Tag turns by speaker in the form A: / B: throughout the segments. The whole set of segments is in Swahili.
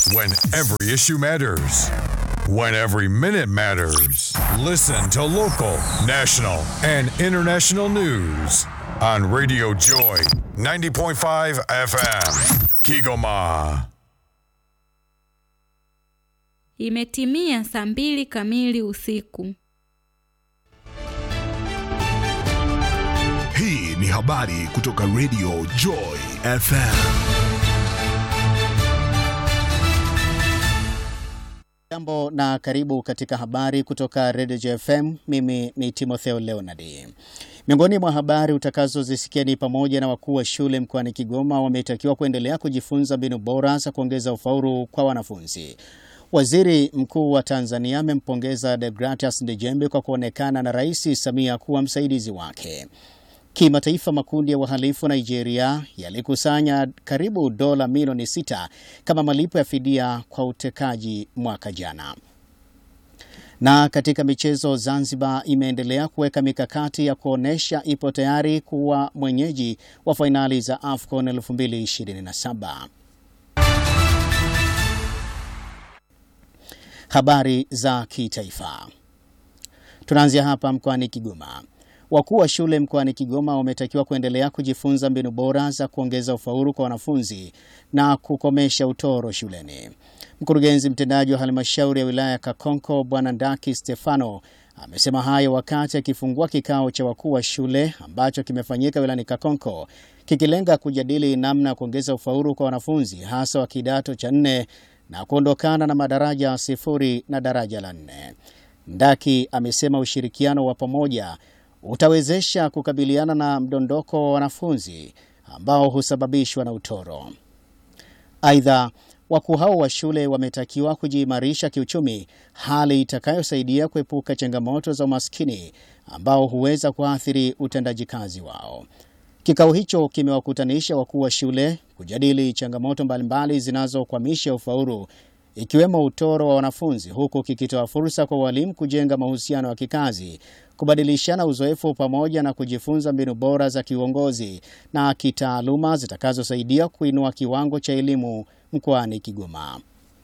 A: When every issue matters. When every minute matters. Listen to local, national, and international news on Radio Joy 90.5 FM. Kigoma.
B: Imetimia saa mbili kamili usiku.
C: Hii ni habari kutoka Radio Joy FM.
D: Jambo na karibu katika habari kutoka Radio JFM. Mimi ni Timotheo Leonard. Miongoni mwa habari utakazozisikia ni pamoja na wakuu wa shule mkoani Kigoma wametakiwa kuendelea kujifunza mbinu bora za kuongeza ufaulu kwa wanafunzi. Waziri Mkuu wa Tanzania amempongeza Deogratias Ndejembe kwa kuonekana na Rais Samia kuwa msaidizi wake. Kimataifa, makundi ya wahalifu Nigeria yalikusanya karibu dola milioni sita kama malipo ya fidia kwa utekaji mwaka jana. Na katika michezo, Zanzibar imeendelea kuweka mikakati ya kuonesha ipo tayari kuwa mwenyeji wa fainali za AFCON 2027. Habari za kitaifa. Tunaanzia hapa mkoani Kigoma. Wakuu wa shule mkoani Kigoma wametakiwa kuendelea kujifunza mbinu bora za kuongeza ufaulu kwa wanafunzi na kukomesha utoro shuleni. Mkurugenzi mtendaji wa halmashauri ya wilaya ya Kakonko Bwana Ndaki Stefano amesema hayo wakati akifungua kikao cha wakuu wa shule ambacho kimefanyika wilayani Kakonko kikilenga kujadili namna ya kuongeza ufaulu kwa wanafunzi hasa wa kidato cha nne na kuondokana na madaraja sifuri na daraja la nne. Ndaki amesema ushirikiano wa pamoja utawezesha kukabiliana na mdondoko wa wanafunzi ambao husababishwa na utoro. Aidha, wakuu hao wa shule wametakiwa kujiimarisha kiuchumi, hali itakayosaidia kuepuka changamoto za umaskini ambao huweza kuathiri utendaji kazi wao. Kikao hicho kimewakutanisha wakuu wa shule kujadili changamoto mbalimbali zinazokwamisha ufaulu ikiwemo utoro wa wanafunzi, huku kikitoa fursa kwa walimu kujenga mahusiano ya kikazi, kubadilishana uzoefu pamoja na kujifunza mbinu bora za kiuongozi na kitaaluma zitakazosaidia kuinua kiwango cha elimu mkoani Kigoma.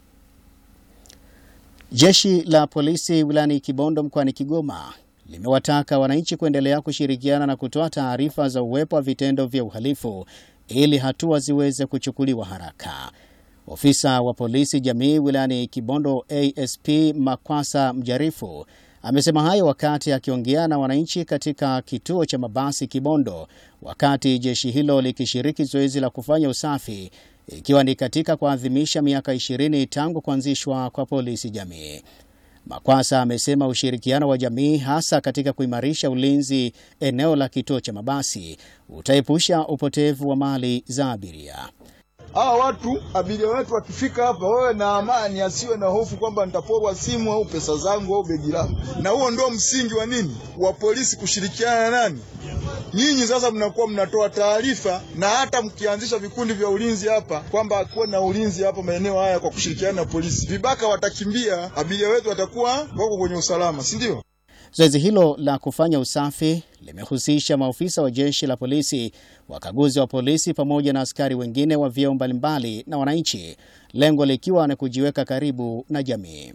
D: Jeshi la polisi wilayani Kibondo mkoani Kigoma limewataka wananchi kuendelea kushirikiana na kutoa taarifa za uwepo wa vitendo vya uhalifu ili hatua ziweze kuchukuliwa haraka. Ofisa wa polisi jamii wilayani Kibondo ASP Makwasa Mjarifu amesema hayo wakati akiongea na wananchi katika kituo cha mabasi Kibondo wakati jeshi hilo likishiriki zoezi la kufanya usafi ikiwa ni katika kuadhimisha miaka 20 tangu kuanzishwa kwa polisi jamii. Makwasa amesema ushirikiano wa jamii hasa katika kuimarisha ulinzi eneo la kituo cha mabasi utaepusha upotevu wa mali za abiria.
E: Hawa watu abiria wetu wakifika hapa wawe na amani, asiwe na hofu kwamba nitaporwa simu au pesa zangu au begi langu. Na huo ndio msingi wa nini, wa polisi kushirikiana na nani, nyinyi. Sasa mnakuwa mnatoa taarifa, na hata mkianzisha vikundi vya ulinzi hapa kwamba kuwe na ulinzi hapa maeneo haya kwa kushirikiana na polisi, vibaka watakimbia, abiria wetu watakuwa wako kwenye usalama, si ndio?
D: Zoezi hilo la kufanya usafi limehusisha maofisa wa jeshi la polisi, wakaguzi wa polisi pamoja na askari wengine wa vyeo mbalimbali na wananchi, lengo likiwa ni kujiweka karibu na jamii.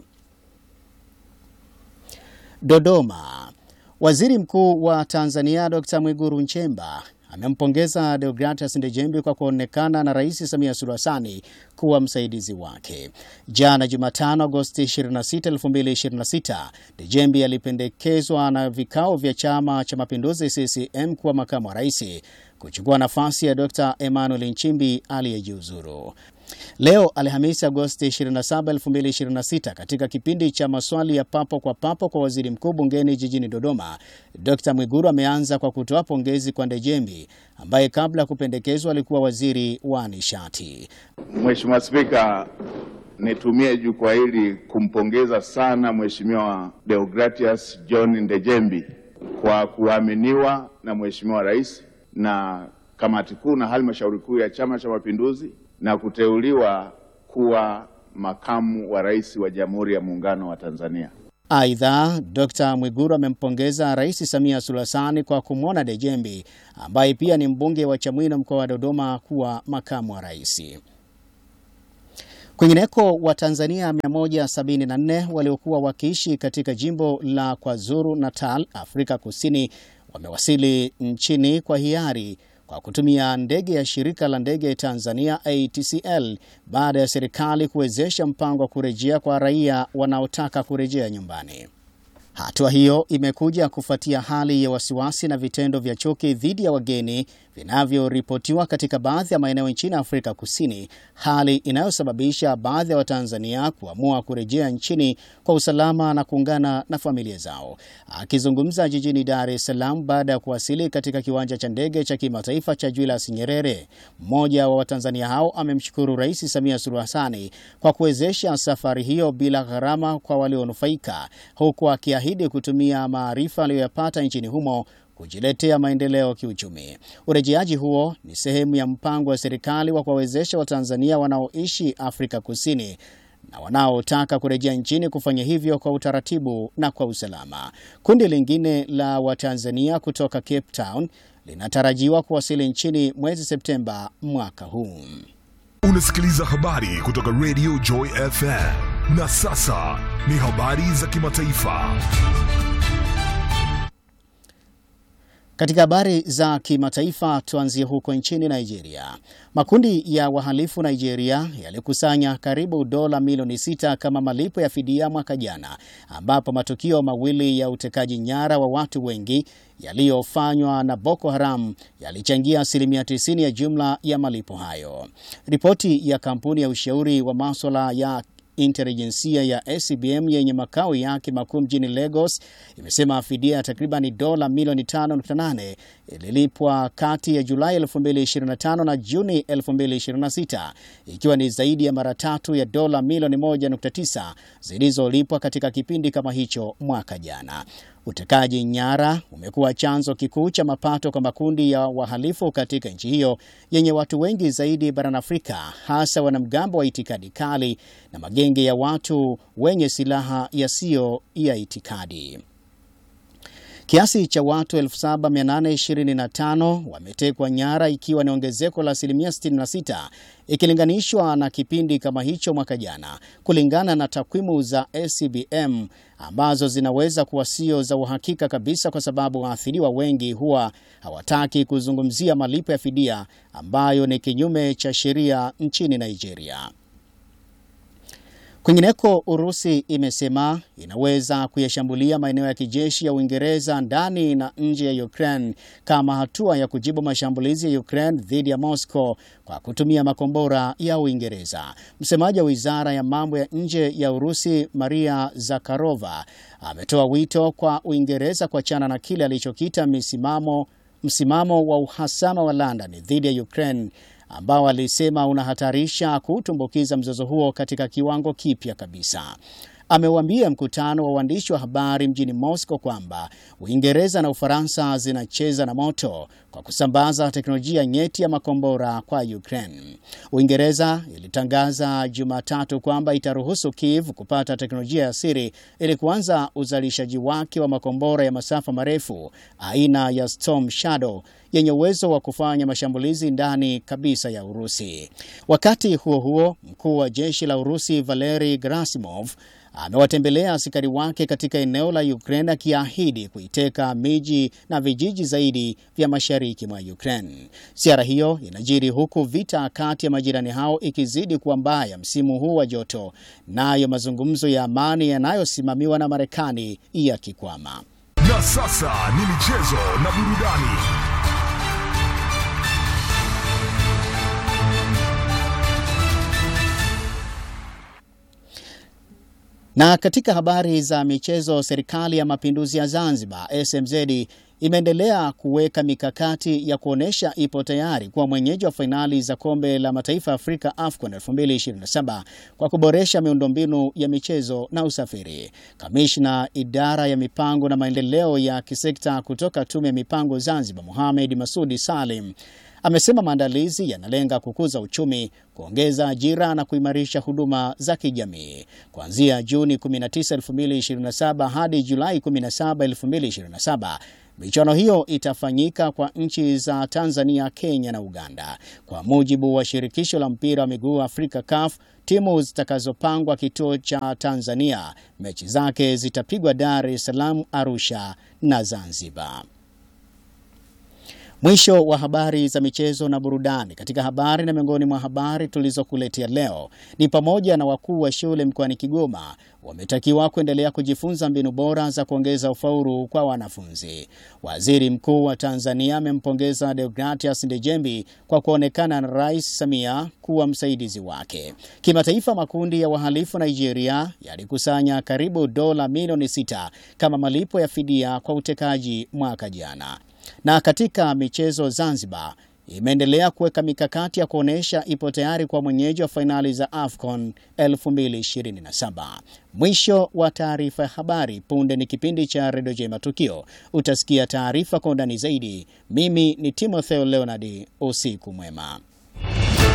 D: Dodoma. Waziri Mkuu wa Tanzania Dr. Mwigulu Nchemba amempongeza Deogratias Ndejembi kwa kuonekana na Rais Samia Suluhu Hassan kuwa msaidizi wake. Jana Jumatano, Agosti 26, 2026, Ndejembi alipendekezwa na vikao vya Chama cha Mapinduzi CCM kuwa makamu wa rais kuchukua nafasi ya Dr. Emmanuel Nchimbi aliyejiuzuru. Leo Alhamisi Agosti 27, 2026, katika kipindi cha maswali ya papo kwa papo kwa waziri mkuu bungeni jijini Dodoma, Dr. Mwigulu ameanza kwa kutoa pongezi kwa Ndejembi ambaye kabla ya kupendekezwa alikuwa waziri wa nishati.
F: Mheshimiwa Spika, nitumie jukwaa hili kumpongeza sana Mheshimiwa Deogratias John Ndejembi kwa kuaminiwa na Mheshimiwa Rais na kamati kuu na halmashauri kuu ya Chama cha Mapinduzi na kuteuliwa kuwa makamu wa rais wa Jamhuri ya Muungano wa Tanzania.
D: Aidha, Dr. Mwigulu amempongeza Rais Samia Suluhu Hassan kwa kumwona Dejembi ambaye pia ni mbunge wa Chamwino mkoa wa Dodoma kuwa makamu wa rais. Kwingineko, Watanzania 174 waliokuwa wakiishi katika jimbo la KwaZulu Natal, Afrika Kusini, wamewasili nchini kwa hiari kwa kutumia ndege ya shirika la ndege Tanzania ATCL baada ya serikali kuwezesha mpango wa kurejea kwa raia wanaotaka kurejea nyumbani. Hatua hiyo imekuja kufuatia hali ya wasiwasi na vitendo vya chuki dhidi ya wageni vinavyoripotiwa katika baadhi ya maeneo nchini Afrika Kusini, hali inayosababisha baadhi ya Watanzania kuamua kurejea nchini kwa usalama na kuungana na familia zao. Akizungumza jijini Dar es Salaam baada ya kuwasili katika kiwanja cha ndege cha kimataifa cha Julius Nyerere, mmoja wa Watanzania hao amemshukuru Rais Samia Suluhu Hassani kwa kuwezesha safari hiyo bila gharama kwa walionufaika, huku akiahidi kutumia maarifa aliyoyapata nchini humo kujiletea maendeleo kiuchumi. Urejeaji huo ni sehemu ya mpango wa serikali wa kuwawezesha Watanzania wanaoishi Afrika Kusini na wanaotaka kurejea nchini kufanya hivyo kwa utaratibu na kwa usalama. Kundi lingine la Watanzania kutoka Cape Town linatarajiwa kuwasili nchini mwezi Septemba mwaka huu.
C: Unasikiliza habari kutoka Radio Joy FM. Na sasa ni habari za kimataifa.
D: Katika habari za kimataifa tuanzie huko nchini Nigeria. Makundi ya wahalifu Nigeria yalikusanya karibu dola milioni sita kama malipo ya fidia mwaka jana, ambapo matukio mawili ya utekaji nyara wa watu wengi yaliyofanywa na Boko Haram yalichangia asilimia 90 ya jumla ya malipo hayo. Ripoti ya kampuni ya ushauri wa maswala ya intelijensia ya SCBM yenye makao yake makuu mjini Lagos imesema fidia ya takriban dola milioni 5.8 ililipwa kati ya Julai 2025 na Juni 2026 ikiwa ni zaidi ya mara tatu ya dola milioni 1.9 zilizolipwa katika kipindi kama hicho mwaka jana. Utekaji nyara umekuwa chanzo kikuu cha mapato kwa makundi ya wahalifu katika nchi hiyo yenye watu wengi zaidi barani Afrika, hasa wanamgambo wa itikadi kali na magenge ya watu wenye silaha yasiyo ya itikadi. Kiasi cha watu 7825 wametekwa nyara ikiwa ni ongezeko la asilimia 66 ikilinganishwa na kipindi kama hicho mwaka jana, kulingana na takwimu za SCBM ambazo zinaweza kuwa sio za uhakika kabisa, kwa sababu waathiriwa wengi huwa hawataki kuzungumzia malipo ya fidia ambayo ni kinyume cha sheria nchini Nigeria. Kwingineko, Urusi imesema inaweza kuyashambulia maeneo ya kijeshi ya Uingereza ndani na nje ya Ukraine kama hatua ya kujibu mashambulizi ya Ukraine dhidi ya Moscow kwa kutumia makombora ya Uingereza. Msemaji wa wizara ya mambo ya nje ya Urusi, Maria Zakharova, ametoa wito kwa Uingereza kuachana na kile alichokita misimamo msimamo wa uhasama wa London dhidi ya Ukraine ambao alisema unahatarisha kutumbukiza mzozo huo katika kiwango kipya kabisa. Ameuambia mkutano wa waandishi wa habari mjini Moscow kwamba Uingereza na Ufaransa zinacheza na moto kwa kusambaza teknolojia nyeti ya makombora kwa Ukraine. Uingereza ilitangaza Jumatatu kwamba itaruhusu Kiev kupata teknolojia ya siri ili kuanza uzalishaji wake wa makombora ya masafa marefu aina ya Storm Shadow yenye uwezo wa kufanya mashambulizi ndani kabisa ya Urusi. Wakati huo huo, mkuu wa jeshi la Urusi Valery Gerasimov amewatembelea askari wake katika eneo la Ukraine akiahidi kuiteka miji na vijiji zaidi vya mashariki mwa Ukraine. Ziara hiyo inajiri huku vita kati ya majirani hao ikizidi kuwa mbaya msimu huu wa joto, nayo mazungumzo ya amani yanayosimamiwa na Marekani yakikwama.
C: Na sasa ni michezo na burudani.
D: Na katika habari za michezo, serikali ya mapinduzi ya Zanzibar SMZ imeendelea kuweka mikakati ya kuonyesha ipo tayari kuwa mwenyeji wa fainali za kombe la mataifa ya Afrika AFCON 2027 kwa kuboresha miundombinu ya michezo na usafiri. Kamishna idara ya mipango na maendeleo ya kisekta kutoka Tume ya Mipango Zanzibar, Mohamed Masudi Salim amesema maandalizi yanalenga kukuza uchumi, kuongeza ajira na kuimarisha huduma za kijamii. Kuanzia Juni 19, 2027 hadi Julai 17, 2027 Michuano hiyo itafanyika kwa nchi za Tanzania, Kenya na Uganda. Kwa mujibu wa shirikisho la mpira wa miguu Afrika CAF, timu zitakazopangwa kituo cha Tanzania, mechi zake zitapigwa Dar es Salaam, Arusha na Zanzibar. Mwisho wa habari za michezo na burudani. Katika habari na miongoni mwa habari tulizokuletea leo ni pamoja na wakuu wa shule mkoani Kigoma wametakiwa kuendelea kujifunza mbinu bora za kuongeza ufaulu kwa wanafunzi. Waziri Mkuu wa Tanzania amempongeza Deogratias Ndejembi kwa kuonekana na Rais Samia kuwa msaidizi wake. Kimataifa, makundi ya wahalifu Nigeria yalikusanya karibu dola milioni sita kama malipo ya fidia kwa utekaji mwaka jana. Na katika michezo, Zanzibar imeendelea kuweka mikakati ya kuonyesha ipo tayari kwa mwenyeji wa fainali za AFCON 2027. Mwisho wa taarifa ya habari. Punde ni kipindi cha Redio J Matukio, utasikia taarifa kwa undani zaidi. Mimi ni Timotheo Leonard, usiku mwema.